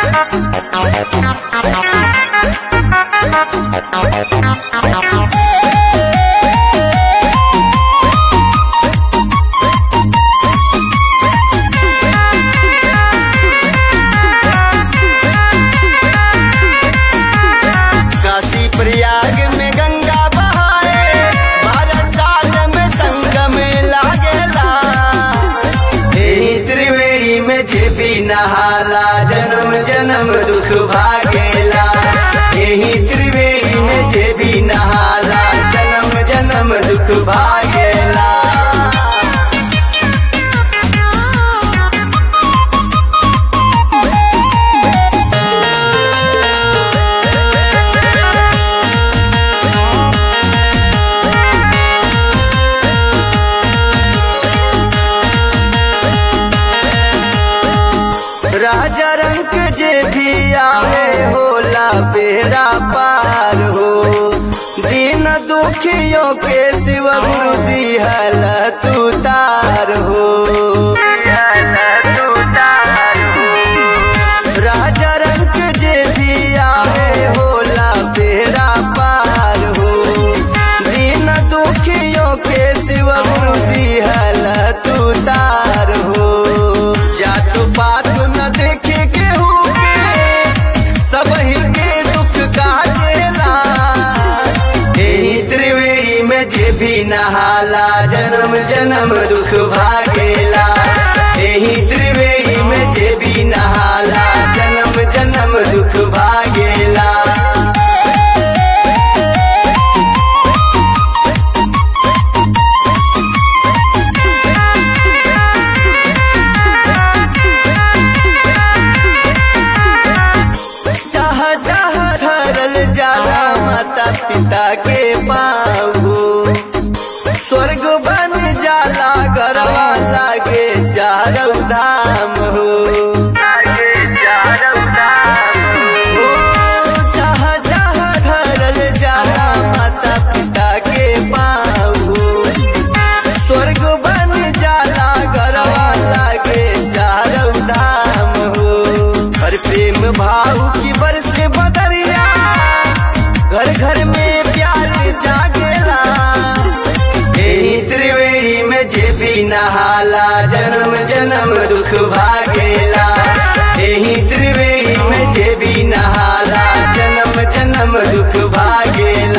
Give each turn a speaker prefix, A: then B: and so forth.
A: काशी प्रयाग में गंगा बहाए बारह साल में संगम लागेला एही त्रिवेणी में जे भी नहाला जन्म जन्म दुख भागेला एही त्रिवेणी में जे भी नहाला जन्म जन्म दुख भागेला राजा रंग जे भी आवे होला बेड़ा पार हो दीन दुखियों के शिव गुरु दिहल तू तार हो राजा रंग जे भी आवे होला बेड़ा पार हो दीन दुखियों के शिव गुरु दिहल तू तार हो जात पात न देखे केहू के सब ही के दुख काटेला एही त्रिवेणी में जे भी नहाला जन्म जन्म दुख भागेला एही त्रिवेणी में जे भी नहाला जन्म जन्म दुख भागेला चाह चाह धरल जाला माता पिता के पाहू स्वर्ग बन जाला गरवा लागे चारौ धाम हो ओ, चाह चाह धरल जाला माता पिता के पाहू स्वर्ग बन जाला गरवा लागे चारौ धाम हो हर प्रेम भाव की बरसे बदरिया घर घर में प्यार जागेला एही त्रिवेणी में जे भी नहाला जन्म जन्म दुख भागेला एही त्रिवेणी में जे भी नहाला जन्म जन्म दुख भागेला